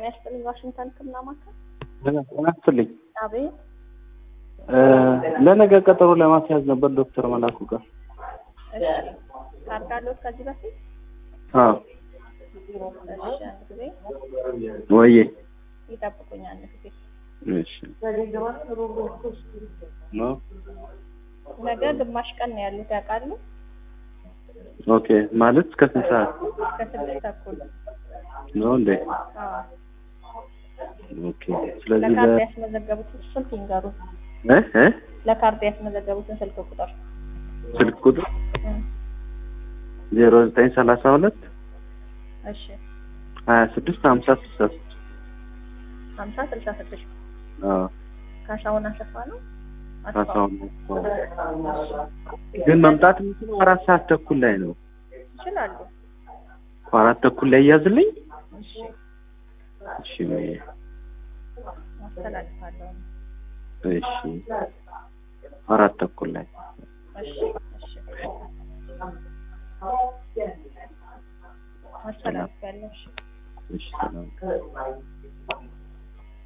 ይስጥልኝ። ዋሽንግተን ሕክምና ማዕከል። ጤና ይስጥልኝ። አቤት። ለነገ ቀጠሮ ለማስያዝ ነበር ዶክተር መላኩ ጋር። እሺ ካርድ አለዎት ከዚህ በፊት? አዎ እሺ አንድ ጊዜ ወዬ ይጠብቁኝ፣ አንድ ጊዜ። እሺ ነው ነገ ግማሽ ቀን ነው ያሉት ያውቃሉ? ኦኬ ማለት እስከ ስንት ሰዓት ከስድስት ተኩል ነው እንዴ? አዎ። ኦኬ ስለዚህ ለካርድ ለ ያስመዘገቡትን ስልክ ይንገሩ። እ እ ለካርድ ያስመዘገቡትን ስልክ ቁጥር ስልክ ቁጥር እም፣ ዜሮ ዘጠኝ ሰላሳ ሁለት እሺ ሀያ ስድስት ሀምሳ ስልሳ ስድስት ሀምሳ ስልሳ ስድስት አዎ ካሳሁን አሰፋ ነው። አስፋው አሳውን ግን መምጣት የምችለው አራት ሰዓት ተኩል ላይ ነው። ይችላሉ። አራት ተኩል ላይ እያዝልኝ። እሺ እሺ ወይ አስተላልፋለሁ። እሺ አራት ተኩል ላይ እሺ እሺ አስተላልፋለሁ። እሺ እሺ ሰላም